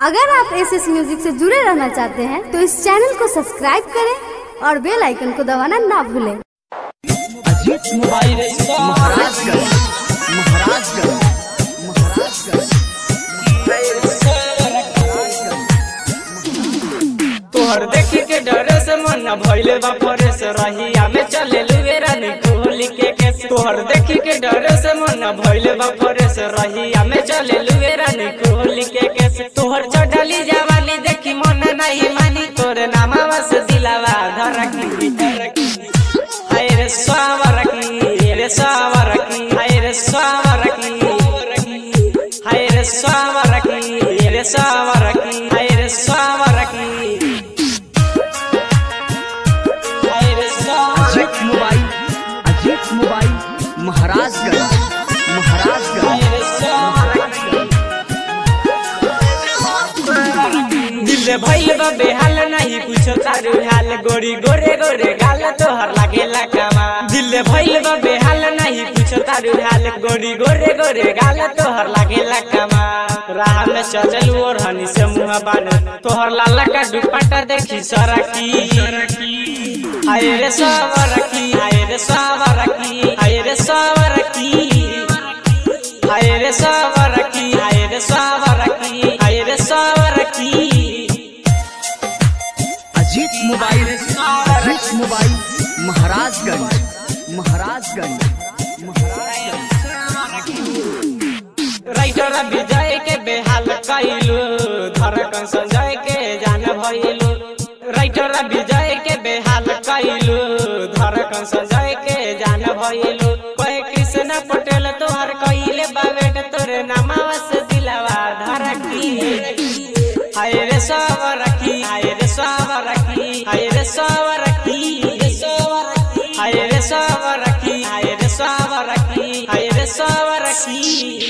अगर आप S S music से जुड़े रहना चाहते हैं तो इस चैनल को सब्सक्राइब करें और बेल आइकन को दबाना ना भूलें अजीत मोबाइल महाराजगंज महाराजगंज महाराजगंज तोहर देखी के डरे से मन भइले बा परे से रहिया में चले लुए रानी कोहली के केस तोहर देखी के डरे से मन भइले बा परे से रहिया में चले लुए रानी कोहली के केस तोहर चढ़ली जवानी देखी मन नहीं मानी तोरे नामावा से दिलावा धरकी हाय रे सावरकी रे सावरकी हाय रे सावरकी हाय रे सावरकी रे सावरकी हाय रे सावरकी हाय रे सावरकी अजीत मोबाइल अजीत मोबाइल महाराजगंज महाराजगंज हाय रे सावरकी दिल भइल बा बेहाल नहीं पूछो तारू हाल गोरी गोरे गोरे गाल तोहर लागेला कामा दिल भइल बा बेहाल नहीं पूछो तारू हाल गोरी गोरे गोरे गाल तोहर लागेला कामा राह में चलल और हनी से मुंह बान तोहर लाला का दुपट्टा देखी सरकी हाय रे सावरकी हाय रे सावरकी हाय रे सावरकी हाय रे सावरकी हाय रे सावरकी हाय रे सावरकी Ajit mobile Ajit mobile Maharajganj Maharajganj writer Vijay के बेहाल कैलू धड़कन संजय के जान भइलू राइटर विजय के बेहाल कैलू धड़कन संजय के जान भइलू कहे कृष्ण पटेल तोहर कइले बावेट तोरे नामावा से दिलावा धरकी हाय रे सावरकी हाय रे सावरकी हाय रे सावरकी हाय रे सावरकी हाय रे सावरकी हाय रे सावरकी